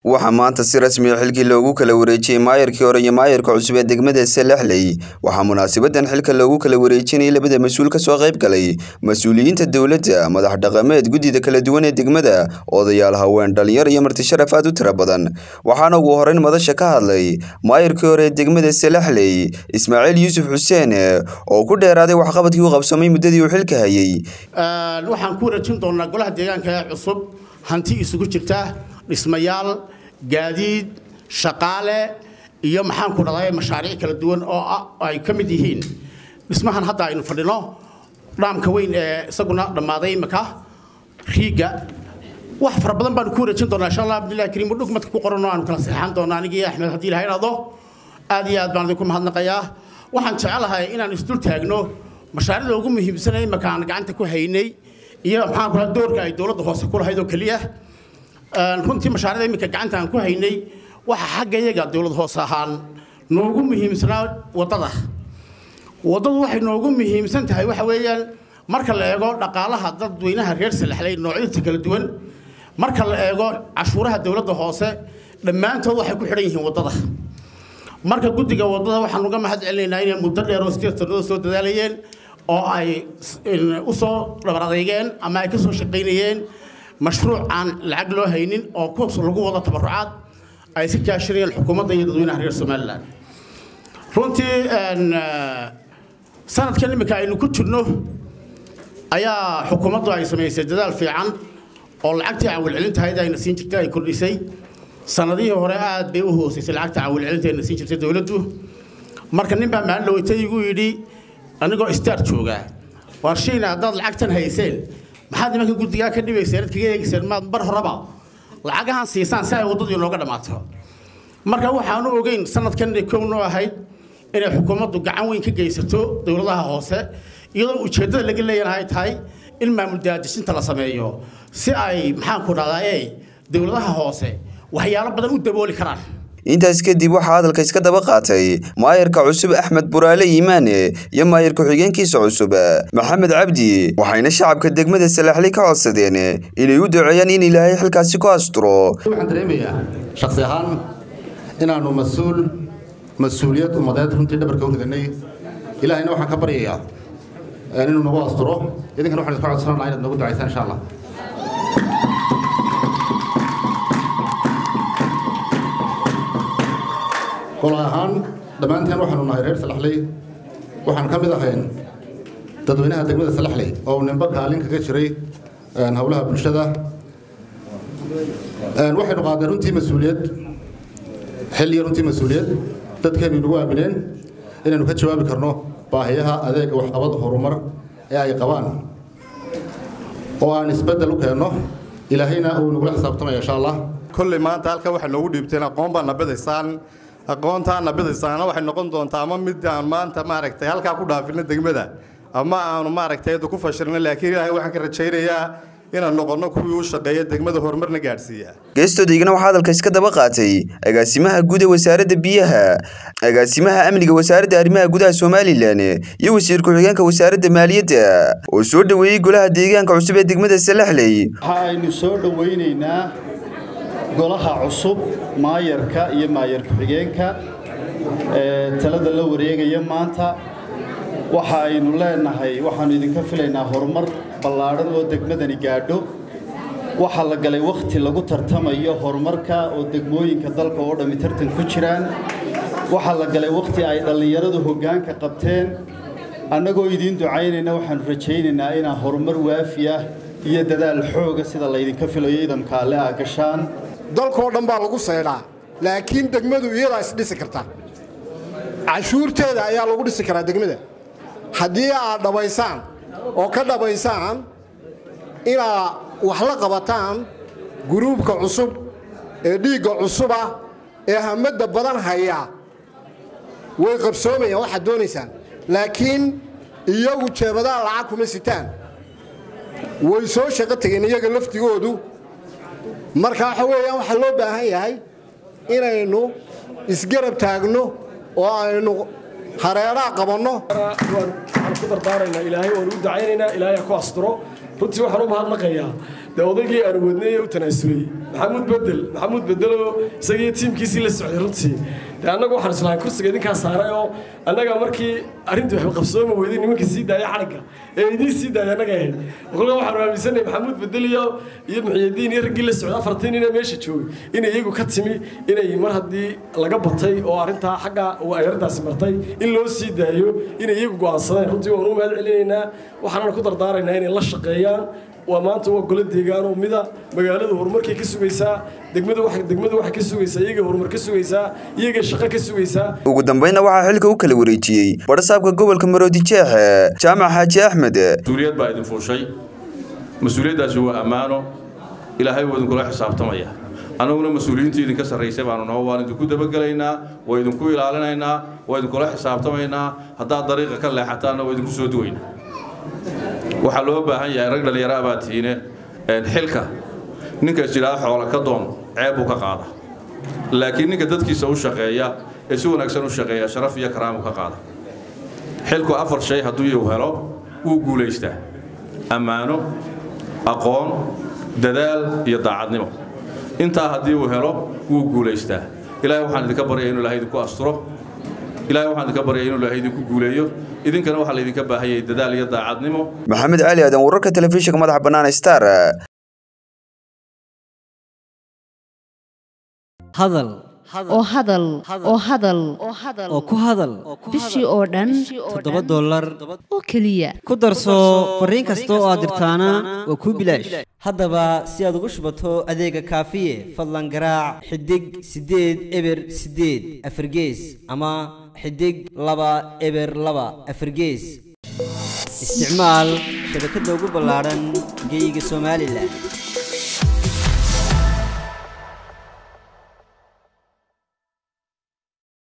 waxaa maanta si rasmi a xilkii loogu kala wareejiyey maayarkii hore iyo maayarka cusub ee degmada salaxley waxaa munaasabadan xilka loogu kala wareejinayay labada mas-uul ka soo qayb galay mas-uuliyiinta dowladda madax dhaqameed guddida kala duwan ee degmada odayaal haween dhalinyar iyo marti sharaf aad u tira badan waxaana ugu horeyn madasha ka hadlay maayarkii hore ee degmada salaxley ismaaciil yuusuf xuseen oo ku dheeraaday waxqabadkii u qabsamay muddadii uu xilka hayey waxaan ku wareejin doonaa golaha deegaanka ee cusub hanti isugu jirta dhismayaal gaadiid shaqaale iyo maxaan ku dhahday mashaariic kala duwan oo ay ka mid yihiin dhismahan hadda aynu fadhino dhaamka weyn ee isaguna dhammaaday imika riiga wax fara badan baanu ku wareejin doonaa insha allah abdullahi kariim udhug madka ku qoran oo aanu kala saxeexan doonaa anigii axmed haddii ilaha idhaahdo aad iyo aad baan idinku mahadnaqayaa waxaan jecelahay inaan isdul taagno mashaariicda ugu muhiimsanay imika aan gacanta ku haynay iyo maxaan ku doorka ay dowladda hoose ku lahayd oo keliya runtii mashaariicda iminka gacanta aan ku haynay waxa xagga iyaga dowlad hoose ahaan noogu muhiimsanaa waddada waddadu waxay noogu muhiimsan tahay waxa weeyaan marka la eego dhaqaalaha dadweynaha reer salaxley noocyadiisa kala duwan marka la eego cashuuraha dowladda hoose dhammaantood waxay ku xidhan yihiin waddada marka guddiga waddada waxaan uga mahad celinaynaa inay muddo dheer oo sideed sannadood soo dadaalayeen oo ay u soo dhabar adeygeen ama ay ka soo shaqaynayeen mashruuc aan lacag loo haynin oo ku lagu wado tabarucaad ay si kaashanayeen xukuumadda iyo dadweynaha reer somalilan runtii sanadkan iminka aynu ku jirno ayaa xukuumaddu ay samaysay dadaal fiican oo lacagtii caawilcelintahayd ayna siin jirtay ay kordhisay sanadihii hore aad bay u hoosaysay lacagta caawilcelinta ayna siin jirtay dowladdu marka nin baa maalin dhaweytay igu yidhi anigoo istaar joogaa waar shiina haddaad lacagtan hayseen maxaad nimanka guddigaa ka dhibayseen ad kaga eegayseen maad bar horeba lacagahan siisaan si ay waddadii nooga dhammaato marka waxaanu ogeyn sanadkan kownoo ahayd inay xukuumaddu gacan weyn ka geysato dowladaha hoose iyadoo ujeeddada laga leeyahay tahay in maamul daadejinta la sameeyo si ay maxaanku dhahdaa dowladaha hoose waxyaalo badan u dabooli karaan intaas kadib waxaa hadalka iska daba qaatay maayarka cusub axmed buraale iimaane iyo maayar ku-xigeenkiisa cusub maxamed cabdi waxayna shacabka degmada salaxli ka codsadeen inay u duceeyaan in ilaahay xilkaasi ku asturo waxaan dareemayaa shaksi ahaan inaannu mas-uul mas-uuliyad ummadeed runtii dhabarka u ridanay ilaahayna waxaan ka baryayaa inuu nagu asturo idinkana waxaan iska codsanaa inaad nagu ducaysaan insha allah golo ahaan dhammaanteen waxaanu nahay reer salaxley waxaan ka mid ahayn dadweynaha degmada salaxley oo nimbo kaalin kaga jiray howlaha bulshada waxaynu qaadnay runtii mas-uuliyad xilliya runtii mas-uuliyad dadkeennu inagu aamineen inaynu ka jawaabi karno baahiyaha adeega waxqabad horumar ee ay qabaan oo aan isbeddel u keenno ilaahayna uu nagula xisaabtamaya insha allah kolley maanta halkan waxay noogu dhiibteen aqoon baa nabadaysaan aqoontaana bidaysaana waxay noqon doontaa ama mid aan maanta maaragtay halkaa ku dhaafino degmada ama aanu maaragtay ku fashilno laakiin ilaahay waxaan ka rajaynayaa inaan noqonno kuwii u shaqeeya degmada horumarna gaadhsiiya geestoodayigana waxaa hadalka iska daba qaatay agaasimaha guud ee wasaaradda biyaha agaasimaha amniga wasaaradda arrimaha gudaha somalilan iyo wasiir ku-xigeenka wasaaradda maaliyadda oo soo dhoweeyey golaha deegaanka cusub ee degmada salaxley waxa aynu soo dhowaynaynaa golaha cusub maayarka iyo maayar ku-xigeenka ee talada la wareegaya maanta waxa aynu leenahay waxaannu idinka filaynaa horumar ballaadhan oo degmadani gaadho waxaa la galay wakhti lagu tartamayo horumarka oo degmooyinka dalka oo dhammi tartan ku jiraan waxaa la galay wakhti ay dhallinyaradu hoggaanka qabteen annagoo idiin ducaynayna waxaannu rajaynaynaa inaa horumar waafi ah iyo dadaal xooga sida laydinka filayo idamka alle aa gashaan dalkoo dhan baa lagu seydhaa laakiin degmadu iyadaa isdhisi karta cashuurteeda ayaa lagu dhisi karaa degmada haddii aad dhabaysaan oo ka dhabaysaan inaad wax la qabataan guruubka cusub ee dhiigga cusuba ee hamadda badan haya way qabsoomayaan waxaad doonaysaan laakiin iyagu jeebadaha lacag kuma sitaan way soo shaqo tegeen iyaga laftigoodu marka waxa weeyaan waxaa loo baahan yahay inaynu isgarab taagno oo aynu hareeraha qabanno waxaan ku dardaaraynaa ilaahay waanu u dacaynaynaa ilaahay ha ku asturo runtii waxaan u mahadnaqayaa dee odaygii aan wadnay ee u tanaasulay maxamuud bedel maxamuud bedeloo isagii tiimkiisii la socday runtii dee annagu waxaan islahay kursiga idinkaa saaray oo annaga markii arrintii waxba qabsooma weyday nimanka sii daaya xadhigga ee idiin sii daaya annaga ahayd kolka waxaanu aaminsanay maxamuud bedel iyo iyo muxiyadiin iyo raggii la socday afartii nin ee meesha joogay inay iyagu ka timi inay mar haddii laga batay oo arrintaa xagga ay arrintaasi martay in loo sii daayo inay iyagu go'aansadeen runtii waanu u mahad celinaynaa waxaanana ku dardaaraynaa inay la shaqeeyaan waa maanta waa golo deegaanoo mida magaalada horumarkay ka sugaysaa degmada waxay degmada waxay ka sugaysaa iyagay horumar ka sugaysaa iyagay shaqo ka sugaysaa ugu dambayna waxaa xilka u kala wareejiyey badhasaabka gobolka maroodi jeexe jaamac xaaji axmed mas-uuliyad baa idin fuushay mas-uuliyaddaasi waa ammaano ilaahay wuu idinkula xisaabtamaya annaguna mas-uuliyiintii idinka sarraysay baanu naho waan idinku dabagelaynaa waa idinku ilaalinaynaa waa idinkula xisaabtamaynaa haddaad dariiqa ka leexataanna waa idinku soo duwaynaa waxaa loo baahan yahay rag dhallinyaro baa tihiine xilka ninka isjidhaada xoola ka doon ceeb buu ka qaada laakiin ninka dadkiisa u shaqeeya ee si wanaagsan u shaqeeya sharaf iyo karaamu ka qaada xilku afar shay hadduu iyu helo wuu guulaystaa ammaano aqoon dadaal iyo daacadnimo intaa haddii uu helo wuu guulaystaa ilaahay waxaan idinka baryaya inu ilahay idinku asturo ilaahay waxaan idinka baryaya inu ilahay idinku guuleeyo idinkana waxaa laydinka baahanyay dadaal iyo daacadnimo maxamed cali aadan wararka telefishinka madaxa bannaan star hadal oo hadal oo hadal oo ku hadal bishii oo dhan toddoba dollar oo keliya ku darso fariin kasta oo aad dirtaana waa kuu bilaash haddaba si aad ugu shubato adeega kaafiye fadlan garaac xidig siddeed eber siddeed afargees ama xidig laba eber laba afargees isticmaal shabakadda ugu ballaadhan geeyiga somalilan